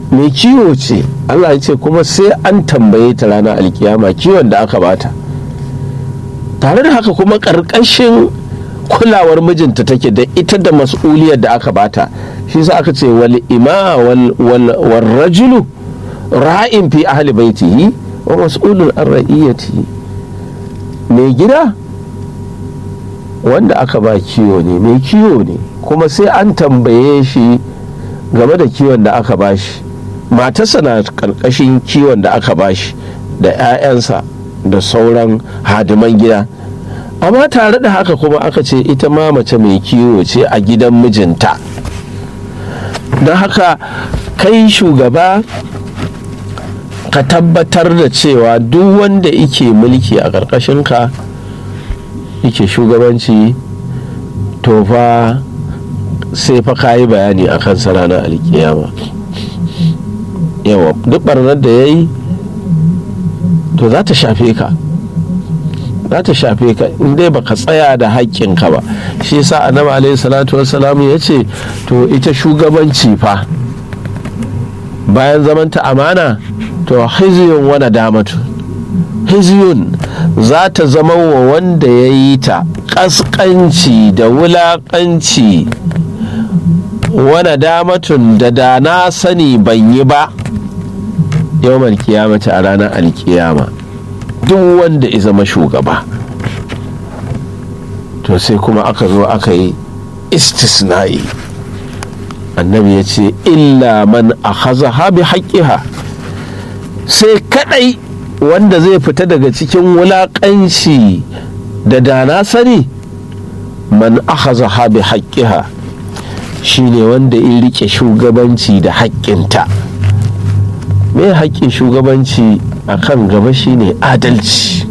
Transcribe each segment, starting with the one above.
mai kiwo ce allah ya ce kuma sai an tambaye ta ranar alkiyama kiwon da aka bata tare da haka kuma ƙarƙashin kulawar mijinta take da ita da mas'uliyar da aka bata shi sa aka ce wal ima wal rajulu ra'in fi ahli baitihi wa mas'ulun an ra'iyatihi mai gida wanda aka ba kiwo ne mai kiwo ne kuma sai an tambaye shi game da kiwon da aka ba shi matarsa na karkashin kiwon da aka ba shi da 'ya'yansa da sauran hadiman gida amma tare da haka kuma aka ce ita ma mace mai kiwo ce a gidan mijinta don haka kai shugaba ka tabbatar da cewa duk wanda ike mulki a ƙarƙashinka yake shugabanci to fa sai fa ka yi bayani a kan ranar alkiyama yawa duk barnar da ya yi to za ta shafe ka za ta shafe ka in dai baka tsaya da haƙƙinka ba shi yasa annabi alaihi salatu wassalamu ya ce to ita shugabanci fa bayan zamanta amana to hiziyun wani damatu hiziyun za ta zama wa wanda ya yi ta ƙasƙanci da wulaƙanci wani damatun da da na sani ban yi ba yawon kiyamata a ranar alkiyama duk wanda ya zama shugaba to sai kuma aka zo aka yi istisna'i annabi ya ce illa man a haza bi haƙƙiha sai kadai wanda zai fita daga cikin wulaƙanci da dana sani man ahaza bi haƙƙiha shine wanda ya rike shugabanci da haƙƙinta me haƙƙin shugabanci a kan gaba shine adalci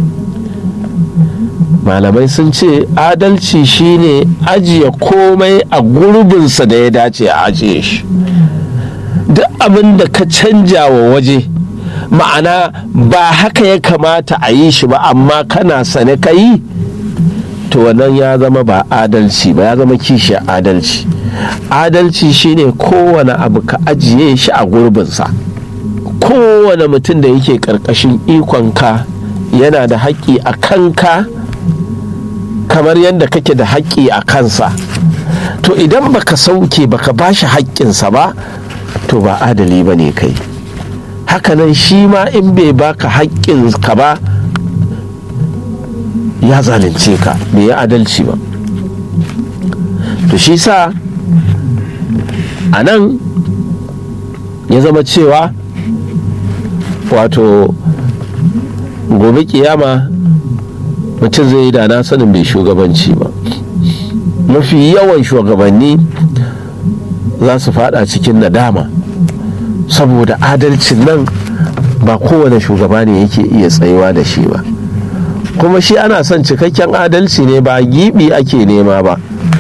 malamai sun ce adalci shine ajiye komai a gurbinsa da ya dace a ajiye shi duk abin da ka canja wa waje ma'ana ba haka ya kamata a yi shi ba amma kana sane ka yi to wannan ya zama ba adalci ba ya zama kishiyar adalci adalci shine kowane abu ka ajiye shi a gurbinsa kowane mutum da yake ƙarƙashin ikonka yana da haƙƙi a kanka kamar yadda kake da haƙƙi a kansa to idan baka sauke baka bashi haƙƙinsa ba to ba adali ba ne kai hakanan shi ma in bai baka haƙƙinka ba ya zalunce ka bai yi adalci ba to shi sa a nan ya zama cewa wato gobe kiyama mutum zai yi da na sanin bai shugabanci ba mafi yawan shugabanni za su fada cikin nadama saboda adalcin nan ba kowane shugaba ne yake iya tsayuwa da shi ba kuma shi ana son cikakken adalci ne ba gibi ake nema ba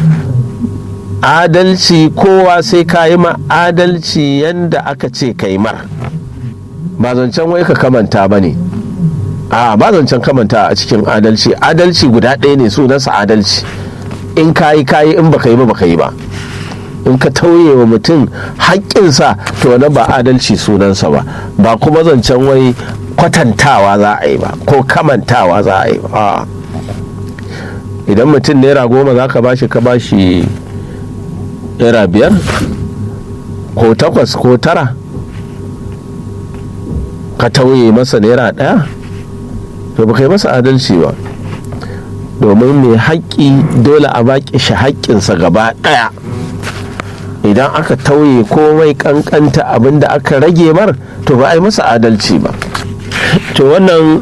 adalci kowa sai ka yi ma adalci yanda aka ce kai mar ba zancen wai ka kamanta ba ne a ba zancen kamanta a cikin adalci adalci guda ɗaya ne sunansa adalci in kayi kayi in baka yi ba baka yi ba in ka tauye wa mutum haƙƙinsa to wani ba adalci sunansa ba ba kuma zancen wai kwatantawa za a yi ba ko kamantawa za a yi ba idan mutum naira goma za ka bashi ka bashi naira biyar ko takwas ko tara ka tauye masa naira ɗaya to ba kai masa adalci ba domin mai haƙƙi dole a baƙi shi haƙƙinsa gaba ɗaya idan aka tauye komai ƙanƙanta abin da aka rage mar to ba a yi masa adalci ba to wannan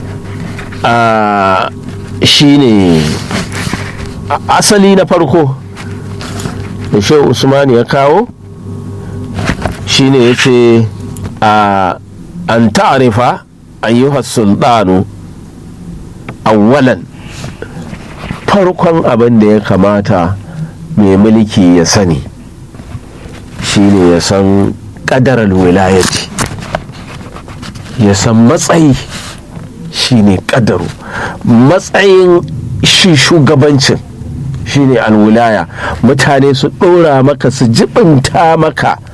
shi ne asali na farko da shehu usman ya kawo shine ya ce an ta'arifa ayyuhas sultanu awwalan farkon abin da ya kamata mai mulki ya sani shine ya san ƙadarar wilayati ya san matsayi shine ƙadaru matsayin shi shugabancin shine alwilaya mutane su ɗora maka su jibinta maka